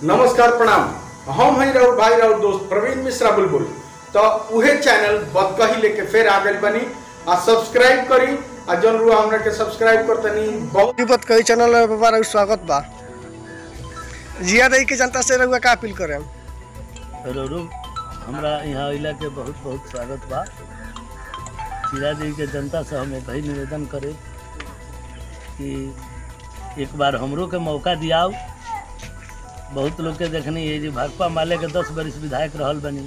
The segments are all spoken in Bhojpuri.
नमस्कार प्रणाम हम हैं राउर भाई राउर दोस्त प्रवीण मिश्रा बुलबुल तो उहे चैनल बदकही लेके फिर आ गइल बनी आ सब्सक्राइब करी आ जन रुआ हमरा के सब्सक्राइब करतनी बहुत तिब्बत कई चैनल में बाबा रउआ स्वागत बा जिया रही के जनता से रउआ का अपील करे रोरू हमरा यहाँ अइला के बहुत बहुत स्वागत बा चिरा देवी के जनता से हम एक ही निवेदन करे कि एक बार हमरो के मौका दियाओ बहुत लोग के देखनी है जी भाजपा माले के दस बरिस विधायक रहल बनी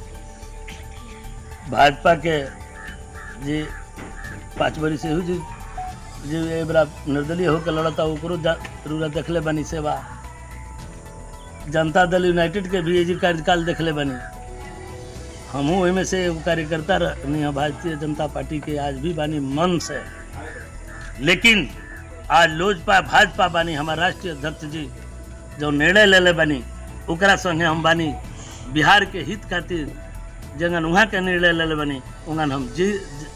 भाजपा के जी पाँच बरिस एहू जी जी ए बरा निर्दलीय होकर लड़ता ओकरो जा- जरूरत देखले बनी सेवा जनता दल यूनाइटेड के भी जी कार्यकाल देखले बनी हमहू ओहिमे से एगो कार्यकर्ता रहनी हैं भारतीय जनता पार्टी के आज भी बानी मन से लेकिन आज लोजपा भाजपा बानी हमार राष्ट्रीय अध्यक्ष जी जो निर्णय लेले बानी ओकरा संगे हम बानी बिहार के हित खातिर जंगन वहाँ के निर्णय लेले बानी उंगन हम जी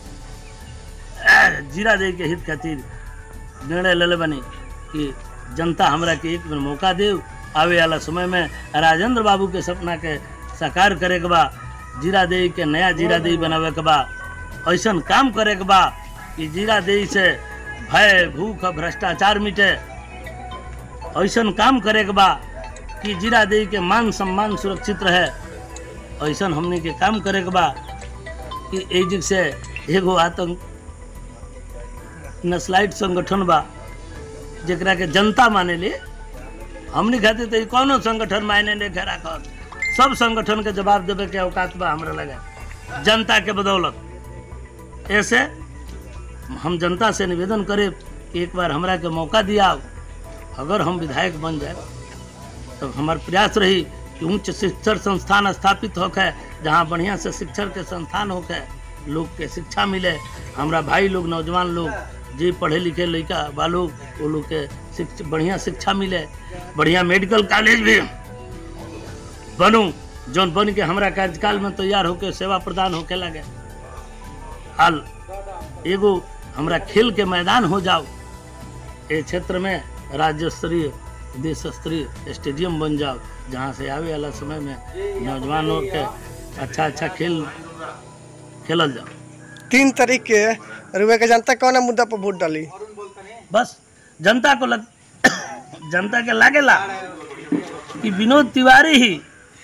जी- जीरा दे के हित खातिर निर्णय लेले बानी कि जनता हमरा के एक बेर मौका दे आवे वाला समय में राजेंद्र बाबू के सपना के साकार करे के बा जीरा देवी के नया जीरा देवी बनावे के बा ऐसन काम करे के बा कि जीरा देवी से भय भूख भ्रष्टाचार मिटे ऐसन काम करे के बा कि जीरा देवी के मान सम्मान सुरक्षित रहे ऐसन हमने के काम करे के बा कि एजिक से एगो आतंक नस्लाइट संगठन बा जेकरा के जनता माने ले हमनी खातिर तो ई कौनो संगठन मायने नहीं घेरा कर सब संगठन के जवाब देवे के औकात बा हमरा लगे जनता के बदौलत ऐसे हम जनता से निवेदन करे कि एक बार हमरा के मौका दिया अगर हम विधायक बन जाए तो हमार प्रयास रही कि उच्च शिक्षण संस्थान स्थापित होके जहाँ बढ़िया से शिक्षण के संस्थान होके लोग के शिक्षा मिले हमरा भाई लोग नौजवान लोग जे पढ़े लिखे लड़का बा लोग वो लोग के शिक्षा बढ़िया शिक्षा मिले बढ़िया मेडिकल कॉलेज भी बनू जौन बन के हमरा कार्यकाल में तैयार होके सेवा प्रदान होके लगे हाल एगो हमरा खेल के मैदान हो जाओ ए क्षेत्र में राज्य स्तरीय देश स्तरीय स्टेडियम बन जाओ जहाँ से आवे वाला समय में नौजवानों के अच्छा अच्छा खेल खेलल जाओ तीन तारीख के रउआ के जनता कौन मुद्दा पर वोट डाली बस जनता को लग जनता के लागेला कि विनोद तिवारी ही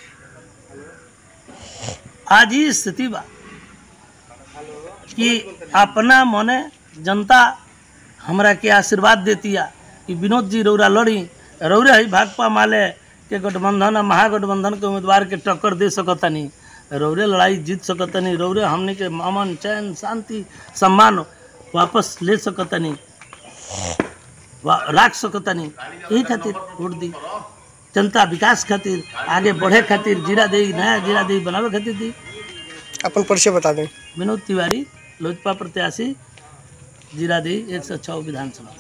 आज ही स्थिति बा कि अपना मने जनता हमरा के आशीर्वाद देतिया कि विनोद जी रौरा लड़ी रौरे ही भाकपा माले के गठबंधन आ महागठबंधन के उम्मीदवार के टक्कर दे सकतनी रौरे लड़ाई जीत सकतनी रौरे हमने के अमन चैन शांति सम्मान वापस ले सकतनी वा- राख सकतनी यही खातिर वोट दी जनता विकास खातिर आगे बढ़े खातिर जीरा दी नया जीरा दी बनावे खातिर दी अपन परिचय बता दें विनोद तिवारी लोजपा प्रत्याशी जीरा दी एक सौ छः विधानसभा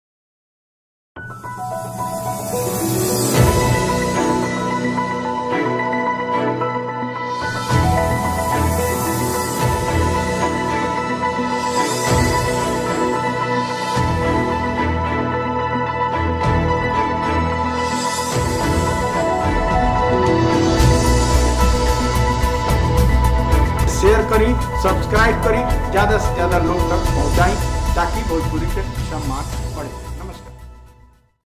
शेयर करी सब्सक्राइब करी ज्यादा से ज्यादा लोग तक पहुंचाई ताकि भोजपुरी के सम्मान बढ़े नमस्कार